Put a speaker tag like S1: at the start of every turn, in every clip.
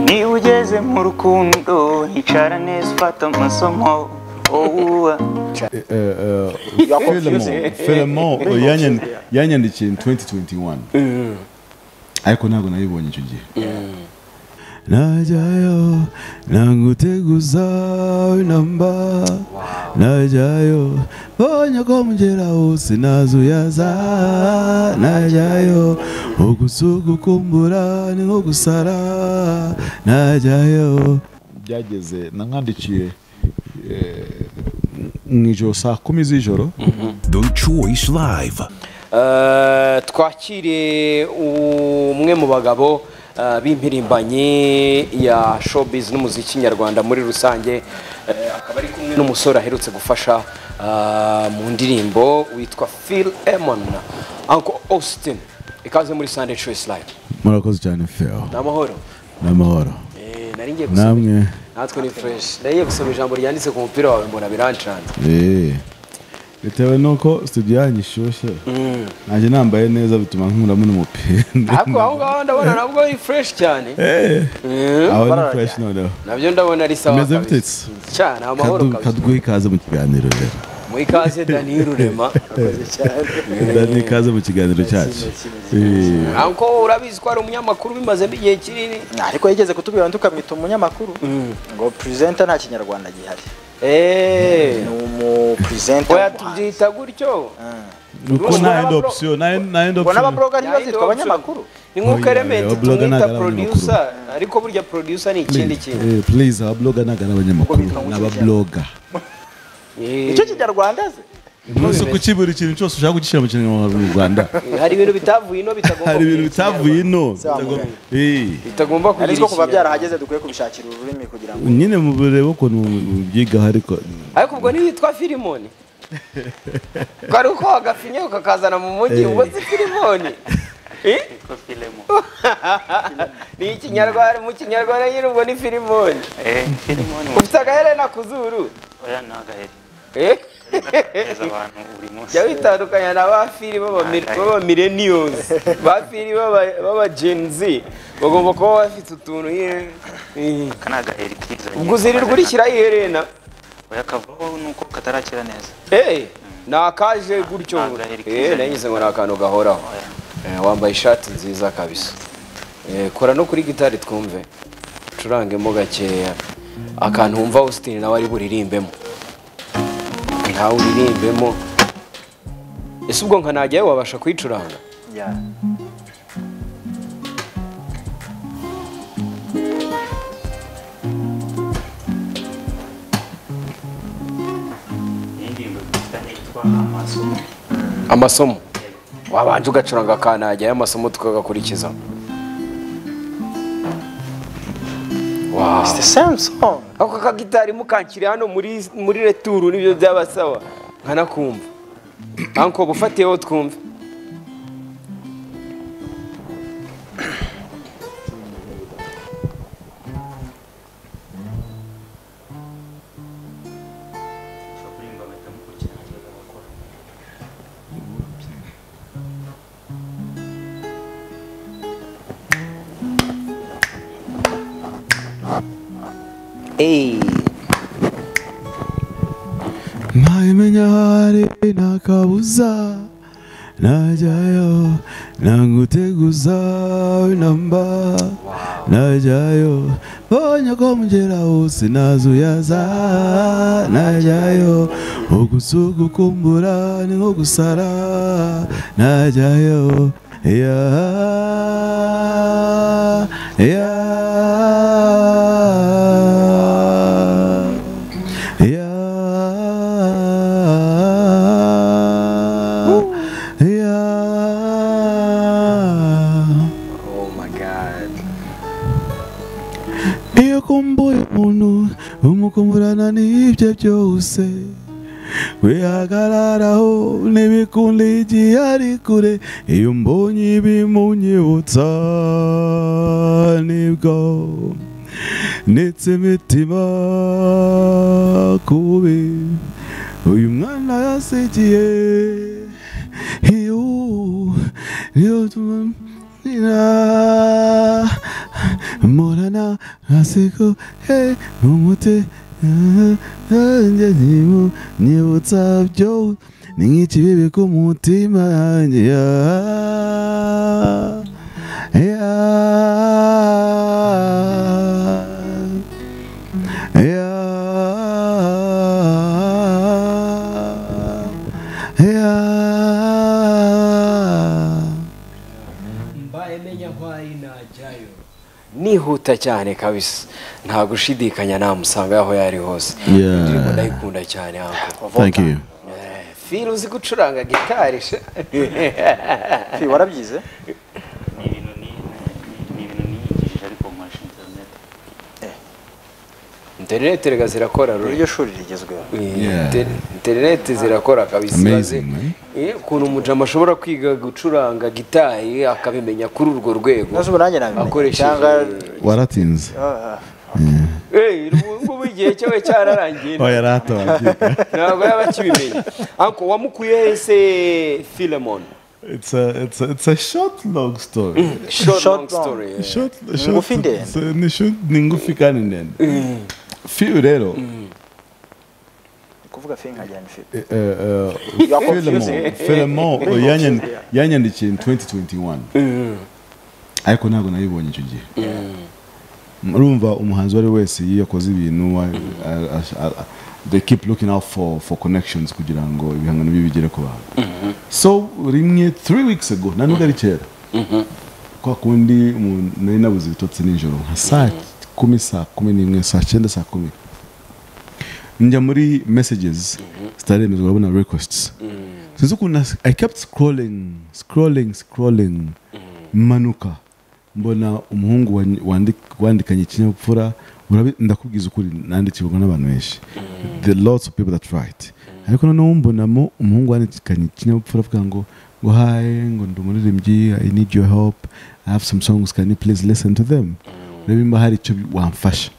S1: Niba ugeze mu rukundo hicara neza ufata amasomo wowe
S2: filemo yanyandikiye 2021 ariko ntabwo nayibonye icyo gihe najyayo naguteguza inamba najyayo mbonye ko mugera hose nazuyaza najyayo ugusugukumbura ni nko gusara najyayo byageze namwandikiye mu ijoro saa kumi z'ijoro
S3: The Choice Live.
S4: Eh, twakire umwe mu bagabo eh, b'impirimbanyi ya showbiz n'umuziki nyarwanda muri rusange Eh, akaba ari kumwe n'umusore aherutse gufasha eh, mu ndirimbo witwa Phil Emon Uncle Austin ikaze muri Sunday Choice Live
S2: murakoze cyane feo
S4: ni amahoro
S2: n'amahoro
S4: Eh, nari ngiye gusoma
S2: namwe
S4: natwe ni fresh nari ngiye gusoma ijambo ryanditse ku mupira wawe mbona birancanze
S2: Eh. bitewe n'uko studio yanyu ishyushye nanjye nambaye neza bituma nkuramo n'umupira
S4: ariko aho ngaho ndabona nabwo ari fresh cyane
S2: Eh,
S4: Eh,
S2: aho ni
S4: bararajyana.
S2: fresh noneho
S4: nabyo ndabona ari sawa
S2: Meze
S4: kabisa.
S2: bitetse.
S4: cyane amahoro
S2: Kadu-
S4: kabisa
S2: kaduhe ikaze mu kiganiro rero
S4: muri kaze dani rurema Murakoze cyane.
S2: ndani ikaze mu kiganiro cyacu Eh,
S4: Uncle, urabizi ko ari umunyamakuru bimazemo igihe kinini
S1: ariko yigeze kutubwira tukamwita umunyamakuru ngo presenter nta kinyarwanda gihari
S4: Eh,
S1: ni umupresenter
S4: oya
S1: w'umuhanzi.
S4: tubyita gutyo
S2: uko
S4: Ubona
S2: nta end
S4: abablo-
S2: option nta end- nta end
S1: ubona
S2: option
S1: ababurogari
S4: Nta yindi
S1: bazitwa
S4: option.
S1: abanyamakuru
S4: ni nk'uko
S2: Oya,
S4: Element
S2: oya, blogger
S4: tumwita
S2: ntabwo ari
S4: producer ariko burya producer ni ikindi kintu
S2: Eh, please ababloga ntabwo ari abanyamakuru
S1: bitwa ngo
S2: ni
S1: iki
S2: ababloga
S4: Eh,
S1: icyo kinyarwanda ze
S2: ntuse kukibura ikintu cyose ushaka kugishyira mu kinyarwanda mu rwanda
S4: hari ibintu bitavuye ino bitagomba
S2: hari ibintu
S4: kugira
S2: bitavuye
S4: ikinyarwanda.
S2: ino
S1: Zamugaye.
S2: Eh.
S4: bitagomba kugira
S1: ariko kuva
S4: ikinyarwanda.
S1: byarahageze dukwiye kubishakira ururimi kugira ngo
S2: nyine murebe ukuntu byigaho ariko
S4: ariko ubwo ntiyitwa filimoni kari uko agafinyeho kakazana mu mujyi ubu si filimoni Eh? ni ikinyarwanda mu kinyarwanda nyine ubwo ni filimoni
S5: Eh, filimo ni
S4: ufite agaherena ku zuru
S5: oya ni agaheri
S4: Eh?
S5: neza abantu buri munsi
S4: jya witandukanya na ba fili b'aba mil- b'aba millennials ba fili b'aba- b'aba gen z bagomba kuba bafite utuntu nyine Eh.
S5: aka ni agaheri kiza
S4: ubwo uzirirwa urishyiraho iherena
S5: oya kavaho nuko katarakira neza
S4: Eh, ni akaje gutyo
S5: Ntabwo gaheri
S4: Eh,
S5: kizanye.
S4: nanyuze ngo ni akantu gahoraho Eh, wambaye ishati nziza kabisa Eh, kora no kuri gitari twumve ucurangemo gakeya akantu wumva Austin nawe ari buririmbemo ntawe uririmbemo ese ubwo nka najyayo wabasha kuyicuranga
S5: iyi ngingo yitwa yitwa amasomo
S4: amasomo wabanje ugacuranga ka najyayo amasomo tukagakurikiza
S1: It's the same song
S4: ako kagitari mukankiri hano muri muri returu nibyo byabasaba nkanakumva anko bufatiyeho twumve
S5: ushobora kuririmba bagahita mukurikirana neza bagakora
S2: ntayimenya hari nta kabuza najyayo ntaguteguza inamba najyayo mbonye ko mugera hose nazuyaza najyayo ugusugukumbura ni nko gusara najyayo ya ya yeah, yeah. iyo kumbuye umuntu umukumburana n'ibyo byose wihagararaho n'ibikundi igihe ari kure iyo mbonye ibimunyibutsa nibwo ndetse imitima kubi uyu mwana yasigiye iyo niyo tuma- Murana ntaseko he ntumute nanjye ntimu nyibutsa byo ni nk'ikibibi ku mutima yanjye ya- ya- Yeah. Yeah.
S4: mbaye menya nkwari najyayo nihuta cyane kabisa nta gushidikanya namusanga aho yari hose
S2: Yeah.
S4: ndirimbo ndayikunda cyane uncle.
S2: Thank you.
S4: Eh, Phil uzi gucuranga gitari se
S1: Fi, warabyize
S5: ni ibintu ni- ni- ni ibintu niyigishije ariko nkoresha interineti
S4: interineti rega zirakora ruri
S1: iryo shuri rigezweho
S2: Yeah.
S4: Inter- interineti zirakora kabisa
S2: Amazing,
S4: Ibaze-
S2: man.
S4: Eh, ukuntu umujama ashobora kwiga gucuranga gitari akabimenya kuri urwo rwego
S1: nazo nanjye nabimenye
S4: akoresheje
S1: cyangwa
S2: waratinze
S1: Ah, ah.
S4: Eh, ubu ngubu igihe cyawe cyararangiye
S2: oya yari atababyiga
S4: ntabwo yaba akibimenya anko wamukuye ese filemon
S2: it's a, it's a, it's a short long story
S4: short long
S1: Short long.
S4: story eh.
S2: short, short,
S1: ngufi ndende.
S2: so ni short ni ngufi kandi ndende fiyu rero
S1: Ni kuvuga fi nkajyana fi
S2: eh, eh, eh,
S1: You are
S2: Philemon
S1: confusing.
S2: Philemon
S1: Very
S2: yanyan-
S1: confusing, yeah.
S2: yanyandikiye in 2021 ariko ntabwo nayibonye icyo gihe urumva umuhanzi uwo ari we wese iyo yakoze ibintu wa- a- a- a- a- they keep looking out for, for connections kugira ngo ibihangano bye bigere ku bantu so rimwe three weeks ago nta nubwo ari kera kwa kundi umuntu nari nabuze ibitotsi nijoro nka saa kumi saa kumi n'imwe saa cyenda saa kumi njya muri messages zitaremezwa urabona requests sinzi ukuntu nas- i kept scrolling scrolling scrolling manuka mbona umuhungu wa- wandi- wandikanye ikinyabupfura urabi- ndakubwiza ukuri nandikirwa n'abantu benshi the lots of people that write ariko noneho mbonamo umuhungu wandikanye ikinyabupfura avuga ngo ngo hi ngo ndi umuririmbyi i need your help i have some songs can you please listen to them urebe mba hari icyo wamfasha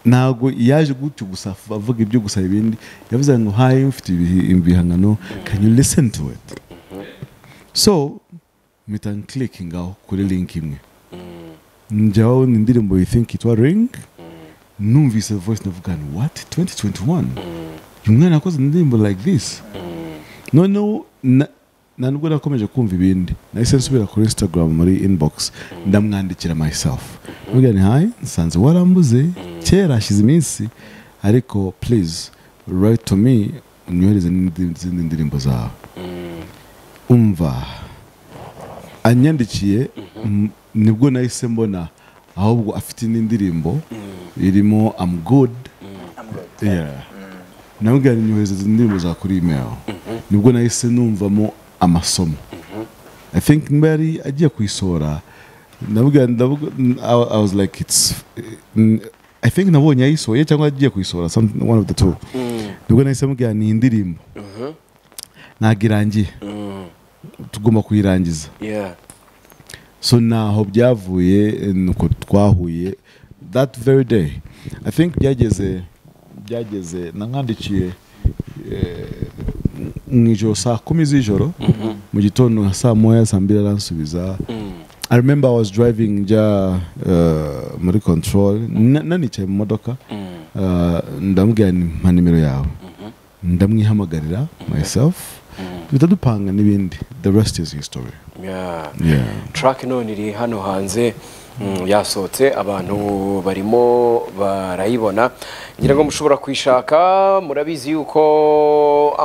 S2: ntabwo yaje gutyo gusa avuga ibyo gusa ibindi yavuze ngo hayi mfite ibihi- ibihangano can you listen to it so mpita nkilikinga aho kuri link imwe njyaho ni indirimbo you think itwa ring numvise voice navuga ni what 2021 uyu mwana yakoze indirimbo like this noneho na- na nubwo nakomeje kumva ibindi nahise nsubira kuri instagram muri inbox ndamwandikira myself mbwira ni hayi nsanze warambuze kera hashize iminsi ariko please write to me unyohereze n'indi- izindi ndirimbo zawe umva anyandikiye m- nibwo nahise mbona ahubwo afite n'indirimbo irimo i'm good Yeah. namubwira ngo nyohereze izi ndirimbo za kuri email nibwo nahise numvamo amasomo i think niba yari agiye kuyisohora namubwira ndavuga I- i was like it's mm, i think nabonye yayisohoye cyangwa agiye kuyisohora something- one of the two nibwo nahise mubwira ni indirimbo ntabwo irangiye tugomba kuyirangiza
S4: Yeah.
S2: so naho byavuye nuko twahuye that very day i think byageze byageze nankandikiye mu ijoro saa kumi z'ijoro mu gitondo nka saa moya saa mbiri aransubiza i remember i was driving njya uh, muri control na- nanicaye mu modoka uh, ndamubwira ni mpa nimero yawe ndamwihamagarira myself duhita dupanga n'ibindi the rest is history
S4: Yeah.
S2: yeah.
S4: track none iri hano hanze mm, yasohotse abantu barimo barayibona ngira ngo mushobora kuyishaka murabizi yuko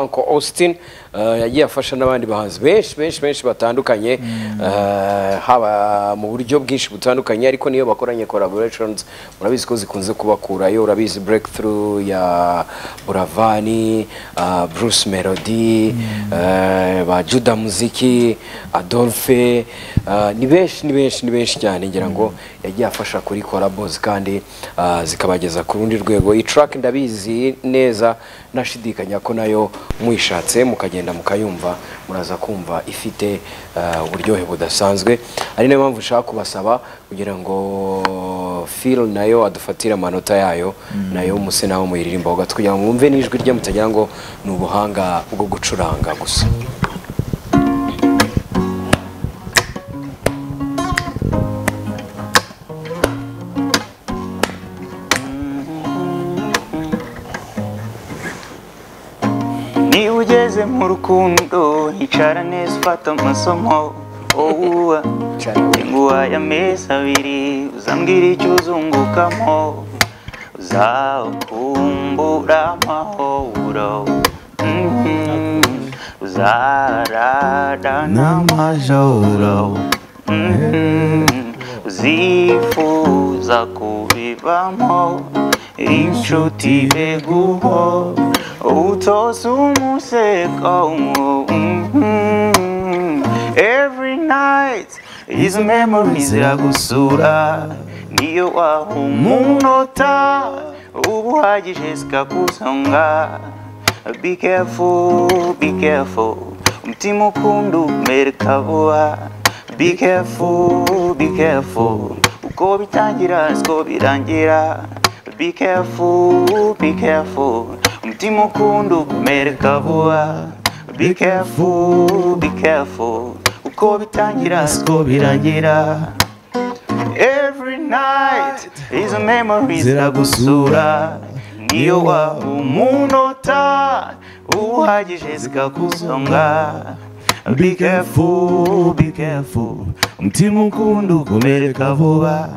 S4: uncle austin eh, yagiye afasha n'abandi bahanzi benshi benshi benshi batandukanye eh, haba mu buryo bwinshi butandukanye ariko niyo bakoranye collaborations murabizi ko zikunze kubakurayo urabizi breakthrough ya buravani ah, bruce melody eh, ba juda muziki adolphe ah, ni benshi ni benshi ni benshi cyane ngira ngo yagiye afasha kuri korabos kandi ah, zikabageza ku rundi rwego iyi track ndabizi neza nashidikanya ko nayo muyishatse mukagenda mukayumva muraza kumva ifite ah, uburyohe budasanzwe ari nayo mpamvu nshaka kubasaba kugira ngo Phil nayo adufatire amanota yayo nayo muse naho muyiririmbaho gato kugira ngo mwumve n'ijwi rye mutagira ngo ni ubuhanga bwo gucuranga gusa
S5: ngeze mu rukundo nkicara neza ufata amasomo wowe nguhaye amezi abiri uzambwira icyo uzungukamo uzakumbura amahoro Mhm. uzarara n'amajoro Mhm. uzifuza kubivamo inshuti eguho utose umuseko Mhm. every night izo memories ziragusura niyo wahumunota uba uhagije zikakuzonga be careful be careful umutima ukunda umereka vuba be careful be careful uko bitangira siko birangira be careful be careful umutima ukunda umereka vuba be careful be careful uko bitangira siko birangira Every night izo memories ziragusura niyo waba umunota uhagije zikakuzonga be careful be careful umutima ukunda ukomereka vuba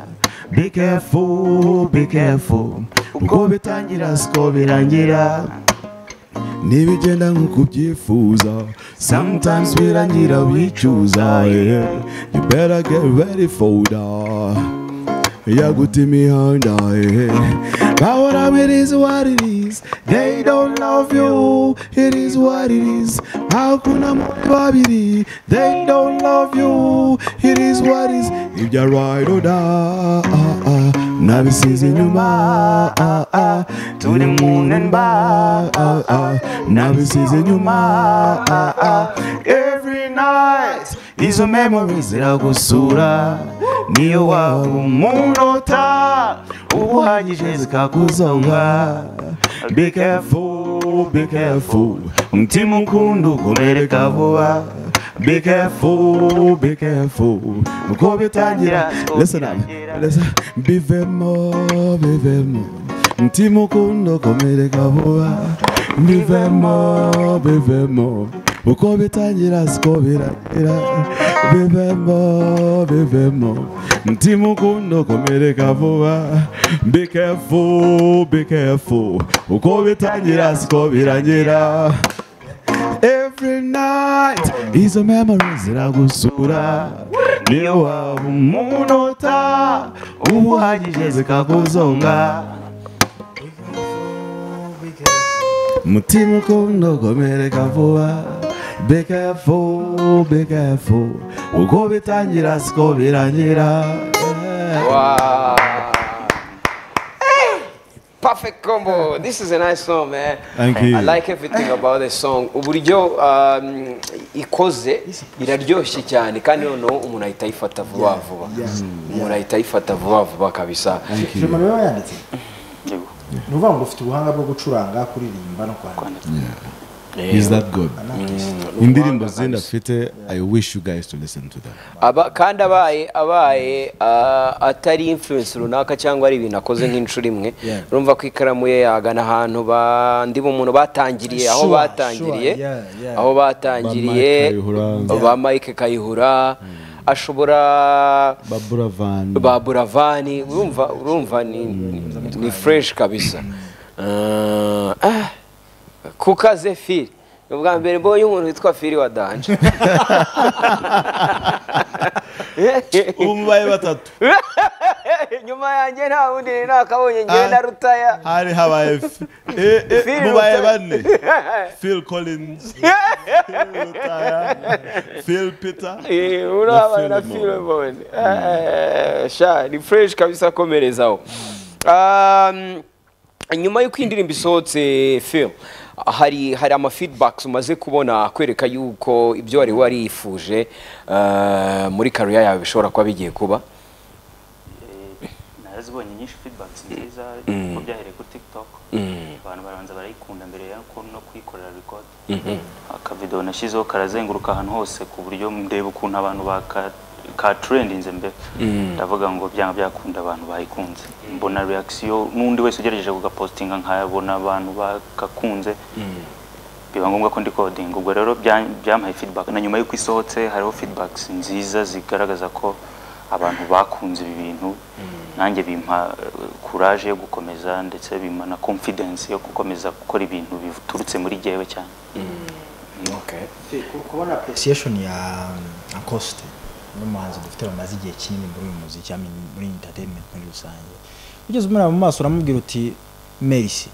S5: be careful be careful uko bitangira siko birangira
S2: ntibigenda nk'uko ubyifuza sometimes birangira wicuza yeah. you better get ready for that ya guta imihanda yeah. bahora it is what it is they don't love you it is what it is hakuna muri babiri they don't love you it is what it is ibya ride or die ah, ah, nabisize inyuma ah, ah, turi mu namba ah, ah, nabisize inyuma ah, ah, every night izo memories ziragusura niyo waba umunota uhagije zikakuzonga be careful be careful umutima ukunda ukomereka vuba be careful be careful uko bitangira listen up listen bivemo bivemo umutima ukunda ukomereka vuba bivemo bivemo uko bitangira siko biragira bivemo bivemo umutima ukunda ukomereka vuba be careful be careful uko bitangira siko birangira every night izo memories ziragusura niyo waba umunota uhagije zikakuzonga mutima ukunda ukomereka vuba be careful be careful uko bitangira siko birangira
S4: Wow. Perfect combo. This is a nice song, man.
S2: Thank you.
S4: I like everything about the song. Uburyo um, ikoze iraryoshye cyane kandi noneho umuntu ahita ayifata vuba vuba. Umuntu ahita ayifata vuba vuba kabisa.
S6: Clement rero yanditse
S7: Yego.
S6: ni ukuvuga ngo ufite ubuhanga bwo gucuranga kuririmba no kwandika
S2: is that good indirimbo zenda afite i wish you guys to listen to that
S4: Aba, kandi abaye abaye ah, atari influence runaka cyangwa ari ibintu akoze nk'inshuro imwe
S6: Yeah.
S4: urumva ko ikaramu ye yagana ahantu bandi bumuntu batangiriye aho
S6: Sure,
S4: batangiriye
S6: sure, yeah, yeah.
S4: aho
S2: Ba
S4: batangiriye
S2: Mike Kayihura.
S4: ba Mike Kayihura ashobora
S2: babura van
S4: ba Buravani urumva urumva ni, ni- ni fresh kabisa Ah, ah, kukaze Phil ni ubwa mbere mbonye umuntu witwa Phil wa danje
S2: umbaye batatu
S4: nyuma yanjye nta wundi nari nakabonye ngewe na rutaya
S2: hari habaye F- eh, eh,
S4: Phil
S2: mubaye
S4: Rutaya.
S2: bane phil collins phil Rutaya, phil peter
S4: Eh, uraba na
S2: Na
S4: Philemon. Eh, sha ni fresh kabisa komerezaho Um, nyuma y'uko iyi ndirimbo isohotse film hari hari ama feedbacks umaze kubona akwereka yuko ibyo wari warifuje eh, muri career yawe bishobora kuba bigiye kuba
S7: narazibonye nyinshi feedback nziza ko byahereye kuri tiktok abantu barabanza barayikunda mbere yo ku- no kuyikorera record akavidewo nashyizeho karazenguruka ahantu hose ku buryo ndeba ukuntu abantu baka- katrendinze mbere ndavuga ngo byanga byakunda abantu bayikunze mbona reaction n'undi wese ugerageje kugapostinga nkayabona abantu bakakunze
S5: biba ngombwa ko ndi coding ubwo rero bya- byampaye feedback na nyuma y'uko isohotse hariho feedbacks nziza zigaragaza ko abantu bakunze ibi bintu nanjye bimpa eh, courage yo gukomeza ndetse bimpa na confidence yo gukomeza gukora ibintu biturutse muri jyewe cyane
S4: Okay.
S6: kubona appreciation ya Acoste n'umuhanzi dufite bamaze igihe kinini muri uyu muziki I mean, muri entertainment muri rusange ugeze umuraba mu maso uramubwira uti merci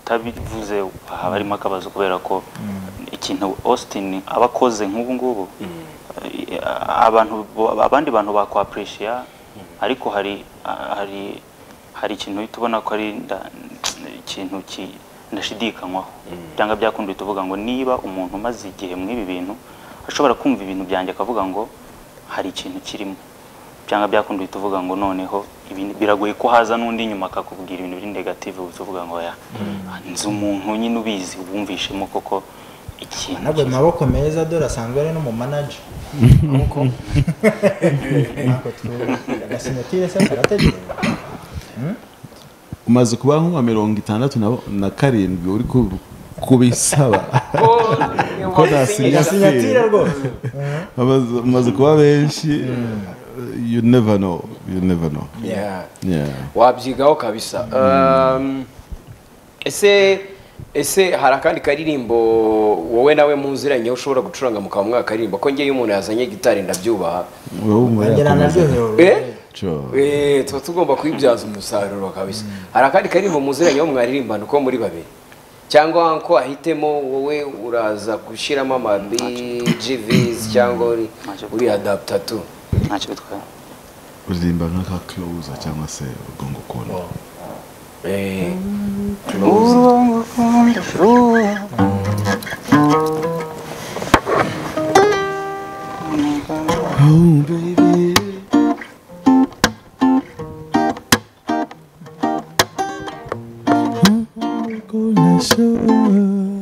S5: utabivuze haba harimo akabazo kubera ko ikintu austin aba akoze nk'ubu ngubu eh, abantu bo- abandi bantu bakwapureshiya ariko hari ah, hari hari ikintu uhita ubona ko ari nda- ikintu ki- ndashidikanywaho cyangwa byakunda uhita uvuga ngo niba umuntu umaze igihe muri ibi bintu ashobora kumva ibintu byanjye akavuga ngo hari ikintu kirimo cyangwa byakunda uhita uvuga ngo noneho ibindi biragoye ko haza n'undi nyuma akakubwira ibintu biri negative uhita uvuga ngo ya nzi umuntu nyine ubizi wumvishemo koko ikintu
S6: ntabwo
S5: kiza."
S6: maboko meza dore asanzwe ari no mu manager ntabwo tu- agasinyatire se karategereza
S2: umaze kuba nkuwa mirongo itandatu na- na karindwi uri ku- kubisaba ko ntasinya
S6: agasinyatire rwose
S2: Amaze- umaze kuba benshi you never know you never know
S4: Yeah.
S2: yeah
S4: wabyigaho kabisa Um, ese ese hari akandi karirimbo wowe nawe munziranyeho ushobora gucuranga mukaba mwaka karirimbo ko ngewe iyo umuntu yazanye gitari ndabyubaha
S2: wowe wumva
S6: nanjye
S2: yakomeza
S6: nanaryohewe
S4: Eh?
S2: Sure.
S4: Eh, tuba tugomba kuyibyaza umusaruro kabisa hari akandi karirimbo muziranyeho mwaririmbana uko muri babiri cyangwa ko ahitemo wowe uraza gushyiramo ama GVs cyangwa uri uri adapta tu
S5: ntacyo bitwaye
S2: uririmba nk'aka closer cyangwa se ubwo ngukunda
S4: Eh,
S2: Oh, baby. I'm gonna show up.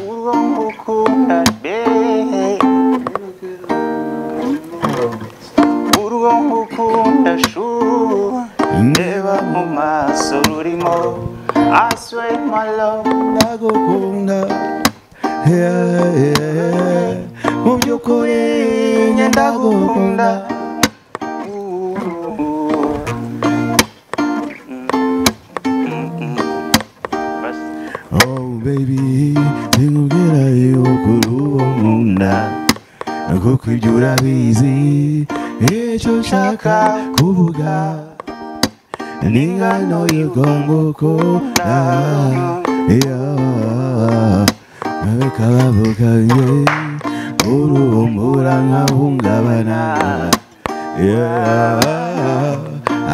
S1: uwo ngukunda be urwo ngukunda shu ndeba mu maso rurimo I swear my love
S2: Ndagukunda. Yeah, yeah, yeah. Mu by'ukuri njye ndagukunda. Oh, baby, sinkubwira yuko urubo nkunda. Kuko ibyo urabizi icyo nshaka kuvuga ni ingano y'urwangukunda abeka bavuga nge urubumbura nkahungabana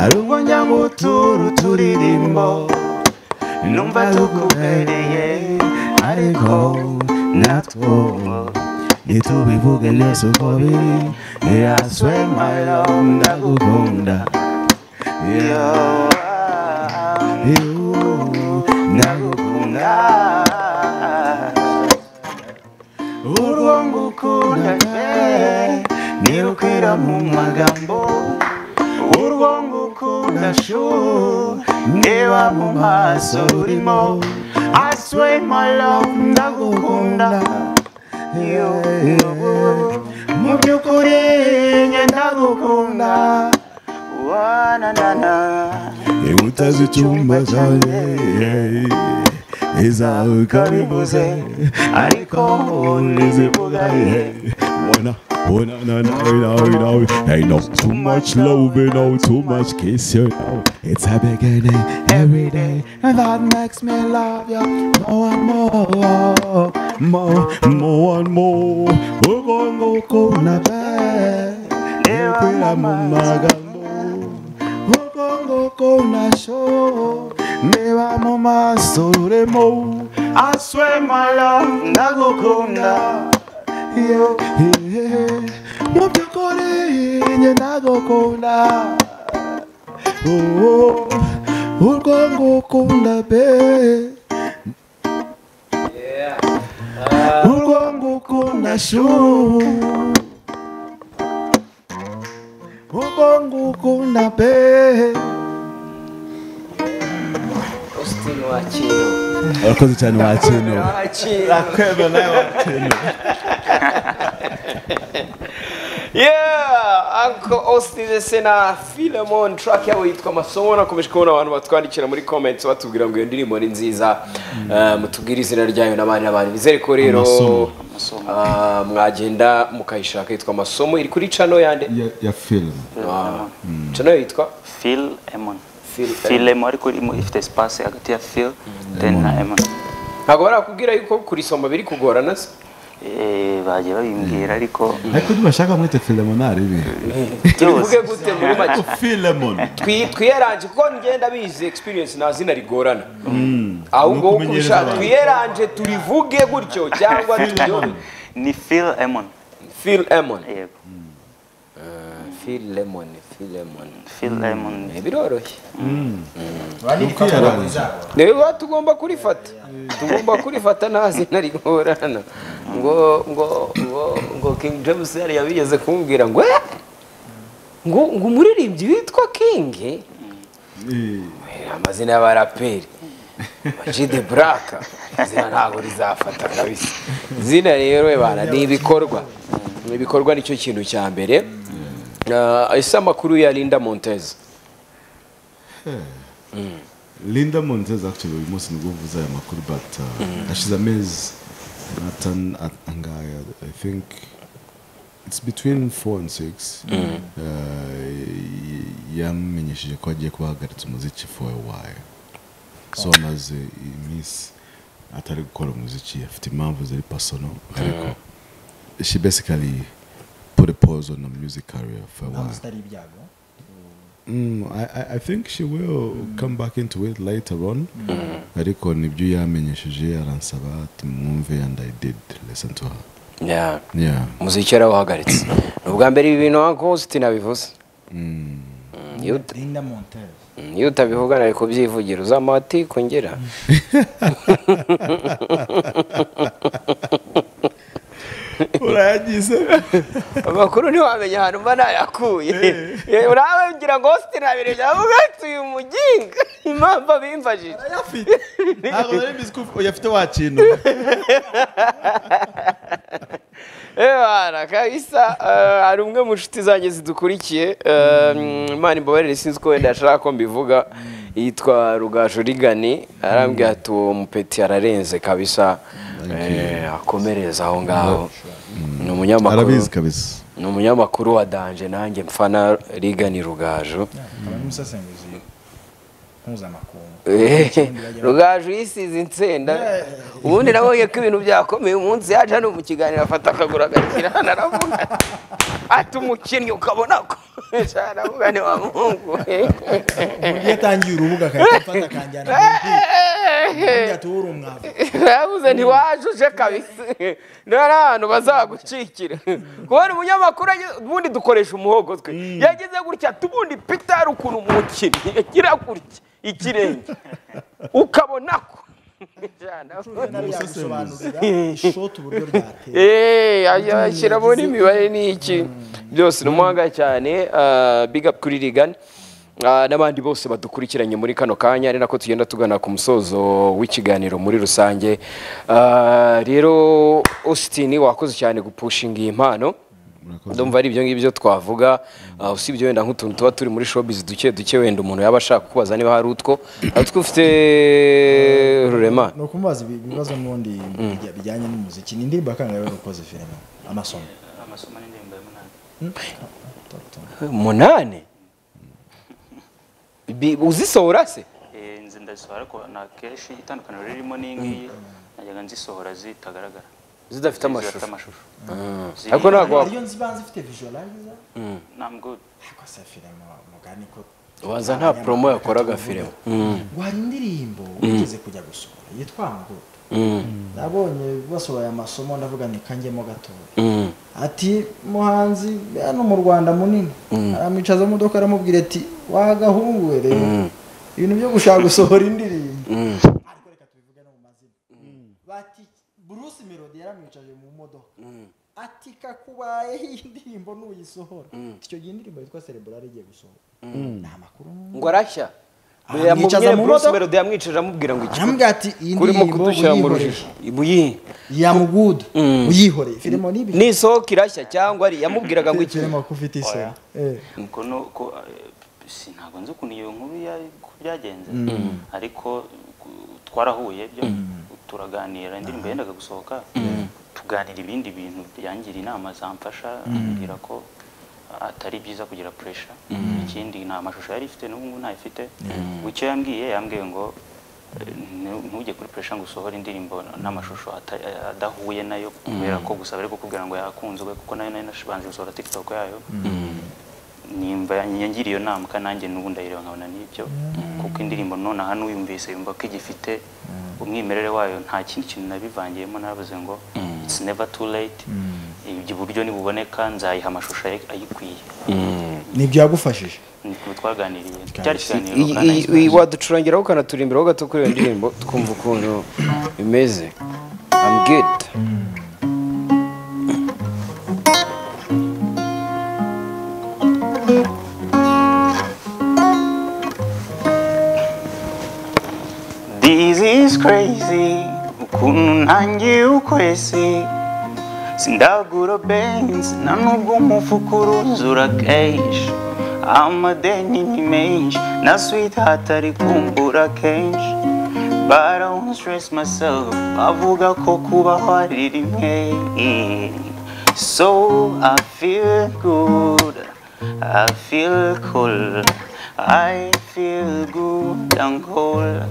S2: ari ubwo njya ngutura uturirimbo numva tukubereye ariko natwo ntitubivuge neza uko biri yaswe mayiro ndagukunda ndagukunda urwo ngukunda pe ntirukwira mu magambo urwo ngukunda shu ndeba mu maso urimo I swear my love ndagukunda mu by'ukuri njye ndagukunda inkuta z'icyumba cyanjye izawe ukabivuze ariko ntizivuga Wanna, wanna, na, na, na, na, na. Hey, no, too much love, you know, too much kiss, you know. It's a beginning every day, and that makes me love you more and more, more, more and more. We're gonna go na bed, never mind. Ugongo kona show Neba mama soremo I swear my love Nago kona Yo Mubyo kore Nye nago kona Oh Ugongo kona be Ugongo kona show ubwo ngukunda pe
S4: wakino
S2: urakoze cyane wakino
S4: wakino
S2: kweba nawe wakino
S4: yeah uncle austin ndetse na philemon track yabo yitwa amasomo nakomeje kubona abantu batwandikira muri comments batubwira ngo iyo ndirimbo ni nziza Eh, mutubwire izina ryayo n'abandi n'abandi bizere ko rero
S2: Amasomo.
S4: ah, mwagenda mukayishaka yitwa amasomo iri kuri cano yande
S2: Ya- ya filime
S4: cano yitwa
S5: Phil Emon.
S4: Phil
S5: Phil Emon ariko irimo ifite espace hagati ya Phil then na Emon.
S4: ntabwo barakubwira yuko kurisoma biri kugorana se
S5: Eh bagiye babimbwira ariko
S2: ariko ntibashaka mwete filemonari ibi
S4: tubivuge gute muri make
S2: filemon
S4: Twi- twiyeranje kuko ngenda bizi experience nta zina rigorana ahubwo
S2: Ni
S4: wo
S2: ukumenyereza
S4: kurusha
S2: abantu.
S4: twiyeranje turivuge gutyo cyangwa turyore
S5: ni Phil Emon.
S4: Phil Lemon
S5: Yego.
S4: Phil Lemon Phil Lemon
S5: Phil Emon.
S4: Eh, biroroshye
S6: Urandika
S2: Kwiyaranja.
S6: izabo.
S4: niba tugomba kurifata tugomba kurifata nta zina rigorana ngo ngo ngo ngo King James yari yabigeze kumbwira ngo "Eh, ngo ngo umuririmbyi witwa King eh, amazina y'abaraperi jide buraka izina ntabwo rizafata kabisa izina rero we bana ni ibikorwa ni ibikorwa nicyo kintu cya mbere Ah, ese amakuru ya linda montez
S2: linda montez actually uyu munsi nibwo uvuze aya makuru but uh, hashize amezi atan- a- angahe i think it's between four and six uh, yamenyesheje ko agiye kuba ahagaritse umuziki for a while so amaze iminsi atari gukora umuziki afite impamvu ziri personal ariko she basically put a pause on her music career for a
S6: Ntabwo
S2: while
S6: zitari ibyago.
S2: Mm, I, I- I think she will come back into it later on ariko nibyo yamenyesheje aransaba ati mwumve and i did listen to her
S4: yeah.
S2: yeah
S4: umuziki yarawuhagaritse ni ubwa mbere ibi bintu nka kositi nabivuze Mm, iyo uta-
S6: Linda Montez.
S4: mm, iyo utabivuga nari kubyivugira uzampa ati kongera
S2: urayagize
S4: amakuru ntiwamenya ahantu mba nayakuye urawe ngira ngo hosite nabiri byavuga ati uyu mujinga impamvu abimfashije
S2: ntabwo nari mbizi ko uyafite wa kintu
S4: ebara kabisa eh, hari umwe mu nshuti zanjye zidukurikiye eh, mm, imana imbabarire sinzi ko wenda yashaka ko mbivuga yitwa rugaju rigani arambwira ati uwo mupeti ararenze kabisa eh, akomereza aho ngaho ni umunyamakuru
S2: arabizi kabisa
S4: ni umunyamakuru wa danje nanjye mfana rigani rugaju
S6: Akaba ari umusesenguzi mpuzamakungu.
S4: rugaju yisize insenda ubundi nabonye ko ibintu byakomeye umunsi yaje hano mu kiganiro afata akaguru agashyira hano aravuga ati umukinnyi ukabona ko aravuga ni wa muhungu
S6: Iyo atangiye urubuga akahita amfata akanjyana mu mupira. Akambwira ati, "Wowe uri umwavu."
S4: yavuze ntiwajuje kabisa niba ari ahantu bazagukikira kubona umunyamakuru ageze- ubundi dukoresha umuhogo twe yageze gutya ati ubundi pitari ukuntu umukinnyi yagira gutya ikirenge ukabona ko
S6: gusobanurira ishoti uburyo ryateye
S4: Eh, aya- ashyiramo n'imibare ni iki byose ni umuhanga cyane ah, big up kuri rigani n'abandi bose badukurikiranye muri kano kanya ari nako tugenda tugana ku musozo w'ikiganiro muri rusange Ah, rero austin wakoze cyane gupushinga iyi mpano
S2: Murakoze.
S4: ndumva ari ibyo ngibyo twavuga ah, usibye wenda nk'utuntu tuba turi muri showbiz duke duke wenda umuntu yaba ashaka kukubaza niba hari utwo hari utwo ufite rurema
S6: ni ukumubaza ibi- ibibazo n'ubundi bijya- bijyanye n'umuziki ni indirimbo yakangaye wari ukoze filime amasomo
S5: Amasomo n'indirimbo ya munani.
S4: umunani Bi- uzisohora se
S5: Eh nzi ndazisohora ariko na kenshi itandukaniro ririmo n'ingiyi najyaga nzisohora zitagaragara.
S4: zidafite amashusho
S5: amashusho.
S4: ariko ntabwo wa-
S6: ariyo nzibanza ifite visualizer
S5: I'm good.
S6: ariko se filime mugani ko
S4: waza nta promo yakoraga filime
S6: wari indirimbo ugeze kujya gusohora yitwa ngo nabonye basohoye amasomo ndavuga ni kanjyemo gatoya ati muhanzi hano mu rwanda munini aramwicaza mu modoka aramubwira ati wagahungu we rero ibintu byo gushaka gusohora indirimbo ariko reka tubivuge no mu mazina bati bruce melody yaramwicaje mu modoka ati kakubayeho iyi ndirimbo nuyisohora icyo gihe indirimbo yitwa cerebral igiye gusohora ni amakuru
S4: ngo arashya
S6: amwicaza mu
S4: Bruce
S6: modoka
S4: Melody yamwicira amubwira ngo iki
S6: aramubwira ati iyi
S4: kurimo
S6: ndirimbo
S4: kudushyira mu
S6: uyihoreye
S4: rujijo ibuyihe
S6: yamugudu uyihoreye filimo n'ibi
S4: n'isoko irashya cyangwa ari- yamubwiraga ngo iki
S6: filimo ko ufite isoni Eh.
S5: nuko nuko si ntabwo nzi ukuntu iyo nkuru ya- uko byagenze ariko ku- twarahuye byo turaganira indirimbo yendaga gusohoka tuganira ibindi bintu byangira inama zamfasha ambwira ko atari byiza kugira puresha ikindi nta mashusho yari ifite n'ubu ngubu ntayifite ngo icyo yambwiye yambwiye ngo eh, ntu- ntujye kuri puresha ngo usohore indirimbo n'amashusho ata- adahuye nayo kubera ko gusaba ari kukubwira ngo yakunzwe kuko nayo nayo nashibanze gusohora tiktok yayo nimba yangiriye iyo nama kandi nanjye n'ubu ndayireba nkabona n'ibyo kuko indirimbo nonaha n'uyumvise yumva ko igifite umwimerere wayo nta kindi kintu nabivangiyemo naravuze ngo it's never too late ibyo buryo nibuboneka nzayiha amashusho ayi- ayikwiye
S6: nibyo yagufashije
S5: niko twaganiriye cyari ikiganiro
S4: I-
S5: kandi
S4: i- i- waducurangiraho ukanaturimbiraho gato kuri iyo ndirimbo twumva ukuntu imeze I'm good
S5: This is crazy ukuntu ntangiye ukwezi sindagura benzi na nubwo umufuka uruzura kenshi amadeni ni menshi na sweetheart ari kumbura kenshi but I won't stress myself avuga ko kubaho ari rimwe so I feel good I feel cool I feel good and cool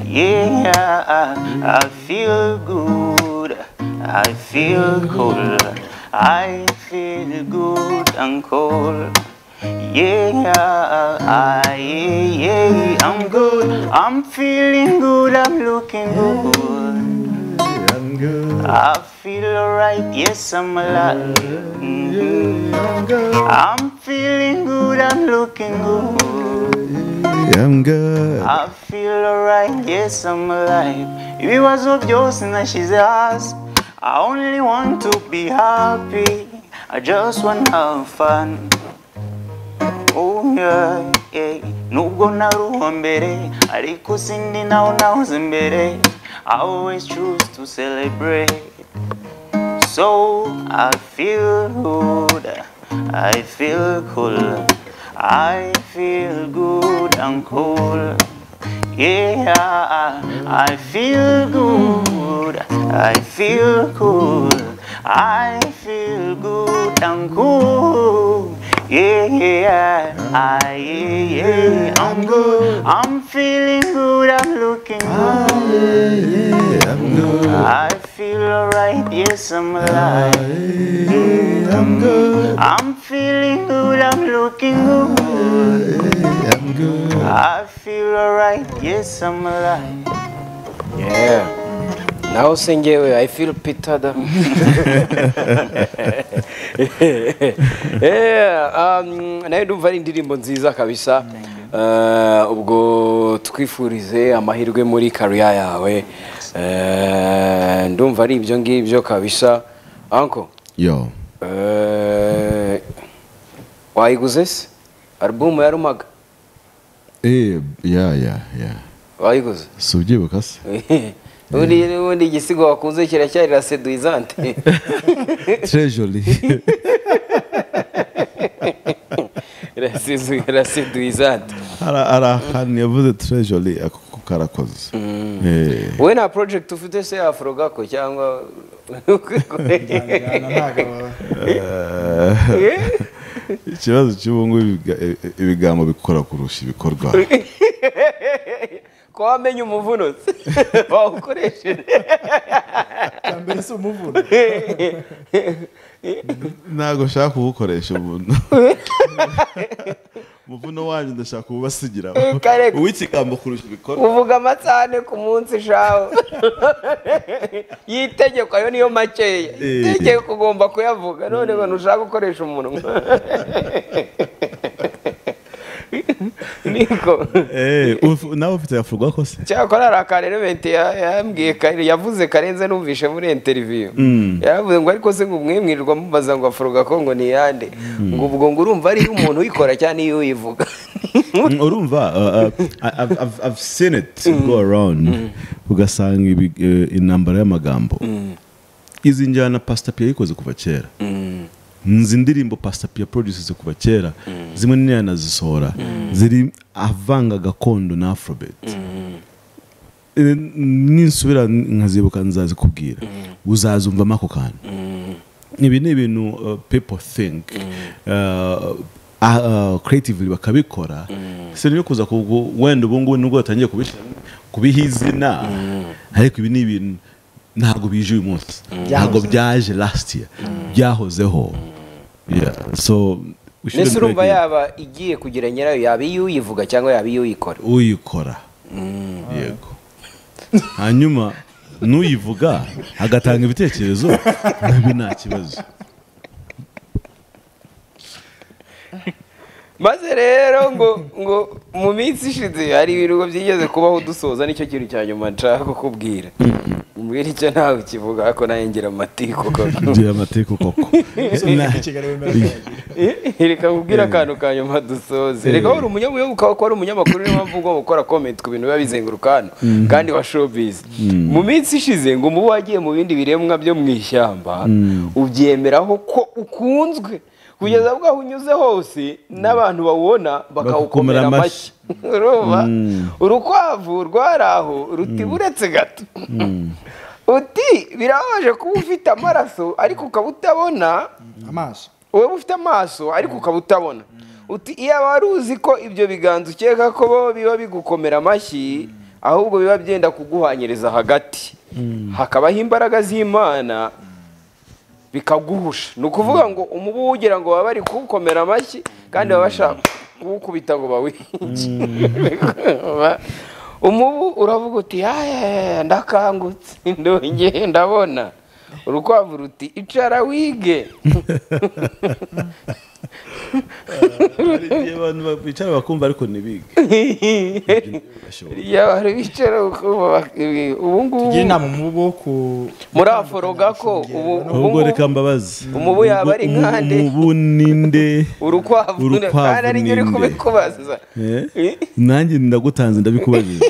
S5: Yeah, I, I feel good. I feel cool. I feel good and cool. Yeah, I, yeah, I'm good. I'm feeling good. I'm looking good. I feel alright. Yes, I'm alive. Mhm. I'm feeling good. I'm looking good.
S2: I'm good.
S5: I feel alright, yes I'm alive Ibibazo byose nashyize hasi I only want to be happy I just want to have fun Oh yeah, yeah. Nubwo naruho mbere Ariko sindi naho nahoze mbere I always choose to celebrate So I feel good, I feel cool, I feel good and cool. Yeah, I feel good, I feel cool, I feel good and cool. Yeah, I, yeah, I'm good, I'm feeling good, I'm looking good. I feel alright, yes I'm alive. I'm good. I'm feeling good, I'm looking good. I feel alright, yes I'm alive.
S4: Yeah. naho se ngewe I feel Peter da Yeah, um, nayo ndumva ari indirimbo nziza kabisa Eh, ubwo twifurize amahirwe muri kariya yawe Eh, ndumva ari ibyo ngibyo kabisa anko
S2: Yo.
S4: wayiguze se alubumu ya rumaga
S2: Eh, yeah, yeah, yeah.
S4: wayiguze
S2: Si ubyibuka se?
S4: ubundi n'ubundi igisigo wakunze kiracyari la seduizante
S2: Treasury.
S4: la seduizante
S2: Ara arahani yavuze treasury ako ko karakoze. Eh.
S4: wowe nta project ufite se afurogako cyangwa
S6: Njyana ntabwo-
S2: Ikibazo cy'ubu ngubu ibiga- e- e- ibigambo bikora kurusha ibikorwa.
S4: ko wamenye umuvuno se wawukoresheje
S6: bwa mbere si umuvuno
S2: Ntago nshaka kuwukoresha umuntu. Umuvuno wanjye ndashaka kuwubasigira.
S4: Kare-
S2: Uw'ikigambo kurusha ibikorwa.
S4: uvuga amasahane ku munsi shaho yitegeko ayo niyo makeya
S2: Eh.
S4: itegeko ugomba kuyavuga none ngo ntushaka gukoresha umunwa niko
S2: Eh, ufu- nawe ufite yafurwa kose?
S4: cyakora hari akarerementi yambwiye kare- yavuze karenze numvishe muri interiviyu yaravuze ngo ariko se ngo umwimwirirwa mubaza ngo afuruga ko ngo ni yande ngo ubwo ngo urumva ari umuntu uyikora cyane iyo uyivuga
S2: Mm, urumva uh, uh, I- I've, I've, I've seen it go around ugasanga ibi- eh, intambara y'amagambo izi njyana pastor pia yikoze kuva kera nzi indirimbo pastor pia produces kuva kera zimwe ni yanazisohora ziri avanga gakondo na afrobeat Eh, ninsubira nkazibuka nzazikubwira uzazumvamo ako kantu ibi ni ibintu uh, people think uh, ah, uh, creatively bakabikora si nibyo kuza kubwo wenda ubu ngubu nibwo batangiye kubishyira kubiha izina ariko ibi ni ibintu ntabwo bije uyu munsi ntabwo byaje last year byahozeho Yeah, so we shouldn't
S4: mbese urumva
S2: break it.
S4: yaba igiye kugira nyirayo yaba iyo uyivuga cyangwa yaba iyo uyikora
S2: uyikora yego hanyuma n'uyivuga agatanga ibitekerezo nabi nta kibazo
S4: maze rero ngo ngo mu minsi ishize hari ibirugo byigeze kubaho dusoza nicyo kintu cya nyuma nshaka kukubwira mbwira icyo ntawe ukivuga ariko nawe ngira amatiku
S2: ngira amateka koko
S6: kigali wemera kwiyakira.
S4: reka nkubwire akantu ka nyuma dusoze reka wari umunyamakuru ukaba ko wari umunyamakuru niyo mpamvu ugomba gukora komenti ku bintu biba bizenguruka hano kandi wa showbiz mu minsi ishize ngo umubu wagiye mu bindi biremwa byo mu ishyamba ubyemeraho ko ukunzwe kugeza bwaho unyuze hose n'abantu bawubona
S2: Bakawukomera
S4: bakawukomera amashyi
S2: amashyi.
S4: urumva urukwavu rwari aho ruti buretse gato uti birabaje kuba ufite amaraso ariko ukaba utabona
S6: amaso
S4: wowe ufite amaso ariko ukaba utabona uti iyaba wari uzi ko ibyo biganza ukeka ko bo biba bigukomera amashyi ahubwo biba byenda kuguhanyiriza hagati hakabaho imbaraga z'imana bikaguhusha ni ukuvuga ngo umubu ugira ngo baba bari kuwukomera amashyi kandi baba bashaka kuwukubita ngo bawice umubu uravuga uti yaya ndakangutse ndongeye ndabona urukwavu ruti icara wige
S2: abantu bicara bakumva ariko ntibige
S4: iyo abantu bicara ubu ngubu
S6: tugira inama umubu wo ku
S4: muraforoga ko ubu ubu
S2: ahubwo reka mbabaze
S4: umubu yaba ari
S2: Umubu-
S4: nkande.
S2: umubu ninde
S4: urukwavu
S2: Urukwavu
S4: kandi ari njye uri
S2: ninde?
S4: kubikubaza
S2: Eh? nanjye ndagutanze ndabikubajije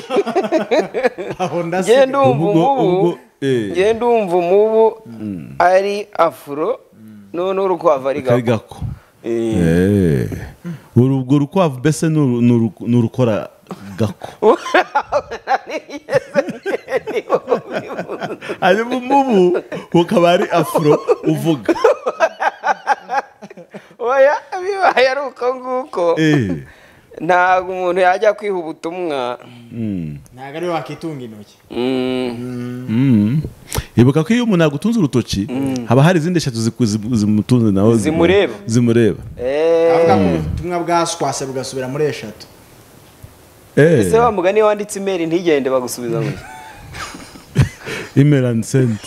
S6: aho ndasiga
S4: ngenda umva
S2: Ubwo-
S4: umubu
S2: ubwo- eh.
S4: ngenda umva umubu ari afuro noneho urukwavu ari
S2: kari
S4: gako
S2: gako Eh. Uru- urwo rukwavu mbese ni uru- ni uru- ni urukora gako hanyuma umubu ukaba ari afro uvuga
S4: oya bibaye ari uko nguko
S2: Eh.
S4: ntabwo umuntu yajya kwiha ubutumwa
S6: ntabwo ari we wakitunga intoki
S4: Mm.
S2: Mm. ibuka ko iyo umuntu yagutunze urutoki haba hari izindi eshatu ziku- zimu- zimutunze nawe zimu-
S4: Zimureba.
S2: zimureba
S4: Eh,
S6: avuga ko ubutumwa bwaswase bugasubira muri eshatu
S2: Eh.
S4: ese wa mugani wanditse imeri ntigende bagusubiza ngo
S2: email and send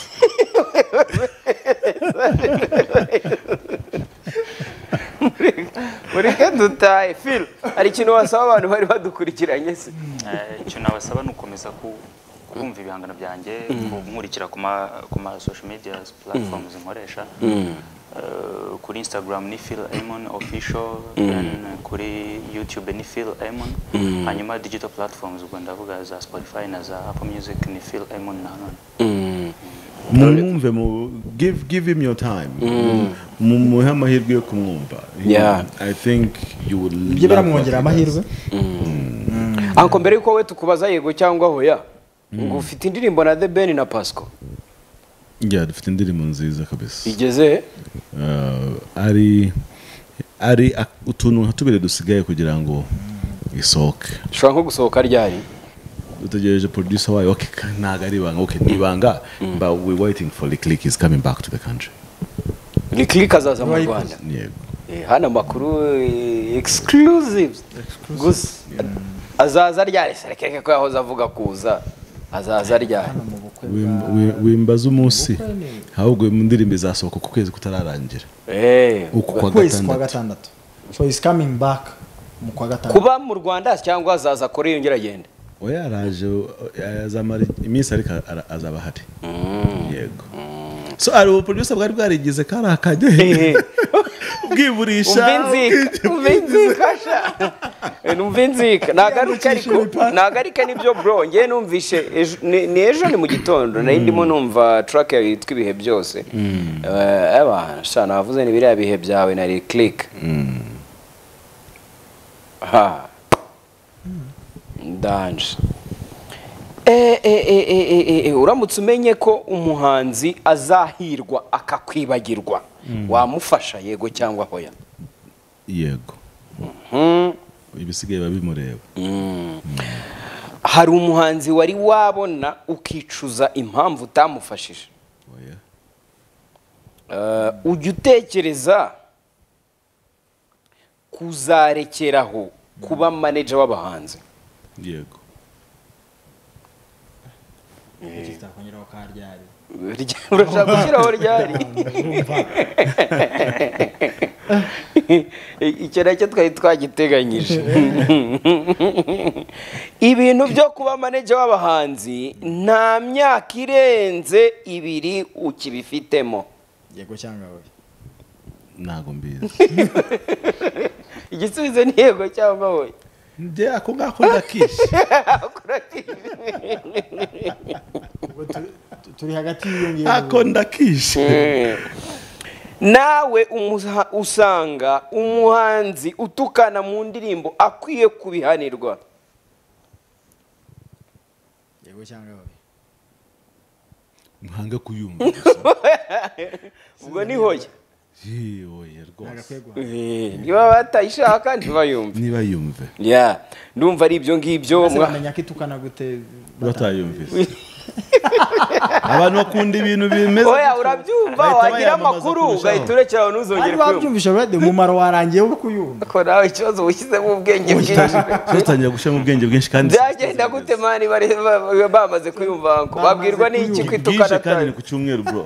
S4: mureke dutahe filo hari ikintu wasaba abantu bari badukurikiranye se
S5: Eh, icyo nabasaba ni ugukomeza ku- kumva ibihangano byanjye kunkurikira ku ma- ku ma social media platforms nkoresha Eh, kuri instagram ni phil amon official then kuri youtube ni phil amon hanyuma digital platforms ubwo ndavuga za spotify na za apple music ni phil amon na none
S2: mumwumve mu give give him your time Mu- muhe amahirwe yo kumwumva
S4: Yeah.
S2: i think you will
S6: ibyo
S2: love
S6: biramwongerera
S2: what he
S6: amahirwe
S4: anko mbere yuko we tukubaza yego cyangwa hoya ngo ufite indirimbo na the ben na pasco
S2: does. yeah dufite indirimbo nziza kabisa
S4: igeze
S2: Uh, ari ari ak- utuntu nka tubiri dusigaye kugira ngo isohoke
S4: ushobora nko gusohoka ryari
S2: dutegereje producer wayo okay ka- ntago ari ibanga okay ni ibanga but we waiting for the click is coming back to the country
S4: rikirika azaza mu rwanda
S2: yego
S4: Eh, hano amakuru eh, exclusives gusa azaza ryari se reke ko yahoze avuga kuza azaza ryari
S6: hano mu bukwe
S2: Wim- wi- wimbaze umunsi ahubwo mu ndirimbo izasohoka ku kwezi kutararangira
S4: Eh,
S2: uku kwa
S6: kwezi kwa
S2: gatandatu
S6: gatandatu so is coming back mu kwa gatandatu
S4: kuba mu rwanda cyangwa azaza kuri yongera agenda
S2: we yaraje azamara iminsi ariko ara- azaba ahari yego so hari ubuproducer bwari bwarigeze kari akajya bwiburisha
S4: umva inzika umva inzika sha numva inzika nagaruka ariko nagaruka nibyo bro ngewe numvishe ejo- ni- ni ejo ni mu gitondo nari ndimo numva track yawe yitwa ibihe byose Eh, eba sha navuze ni biriya bihe byawe nari click ha ndanje Eh, eh, eh, eh, eh, eh, eh, uramutse umenye ko umuhanzi azahirwa akakwibagirwa wamufasha yego cyangwa hoya
S2: yego ibisigaye biba bimureba
S4: hari umuhanzi wari wabona ukicuza impamvu utamufashije
S2: Oya.
S4: Eh, ujya utekereza kuzarekeraho kuba maneja w'abahanzi
S2: yego
S6: iki kitakongeraho ka ryari
S4: Rya- urashaka gushyiraho ryari icyo nacyo twari twagiteganyije ibintu byo kuba maneja w'abahanzi nta myaka irenze ibiri ukibifitemo
S6: yego cyangwa oya
S2: ntago mbizi
S4: igisubizo ni yego cyangwa wowe
S2: njye ako ngako ndakishe
S6: Ubwo tu- tu- turi hagati y'iyo ngiyo
S2: ako ndakishe
S4: nawe umuha- usanga umuhanzi utukana mu ndirimbo akwiye kubihanirwa
S6: yego cyangwa oya
S2: nkange kuyumva gusa.
S4: ubwo ni hoya
S2: Yee, oya rwose
S6: nagakwiye guhanga
S4: Eh, niba batayishaka ntibayumve
S2: niba yumve
S4: ya ndumva ari ibyo ngibyo
S6: Ese
S4: mwa-
S6: bamenya ko itukana gute
S2: batayumvise abantu bakunda ibintu bimeze
S4: oya urabyumva
S2: Bahita
S4: wagira
S2: bayamamaza
S4: amakuru
S2: kurushaho.
S4: ugahita urekeraho
S6: ari
S4: ntuzongere kuyumva
S6: babyumvisha rwede umumaro warangiye wo kuyumva
S4: ariko nawe ikibazo wushyizemo ubwenge bwinshi
S2: tutangira gushyiramo ubwenge bwinshi kandi
S4: byagenda gute mani bari- ba- bamaze kuyumva ngo babwirwa n'iki
S6: kuyumva.
S4: kwitukana
S2: bwinshi kandi ni
S4: atari
S2: ku cyumweru bro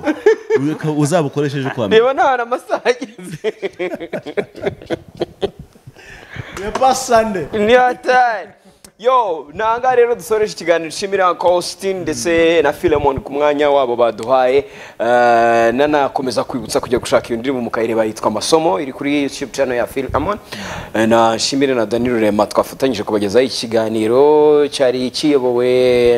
S2: Ureka uzabukoreshe ejo kwa mbere
S4: reba nta hantu amasaha ageze
S6: yepa sande
S4: ntiyatari yo ntangaha rero dusoreje ikiganiro nshimira Austin ndetse na Philemon ku mwanya wabo baduhaye Eh, nanakomeza kwibutsa kujya gushaka iyo ndirimbo mukayireba yitwa amasomo iri kuri youtube channel ya Philemon Eh, na nshimire na Dani Rurema twafatanyije kubagezaho ikiganiro cyari kiyobowe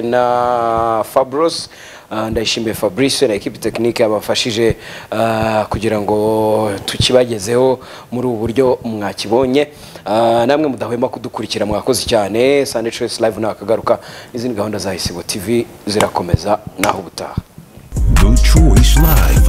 S4: na Fabros Eh, ndayishimiye fabrice na ekipi tekinike yabafashije eh, kugira ngo tukibagezeho muri ubu buryo mwakibonye Eh, namwe mudahwema kudukurikira mwakoze cyane sande choice live nakagaruka n'izindi gahunda za isibo tv zirakomeza naho ubutaha
S3: The Choice Live.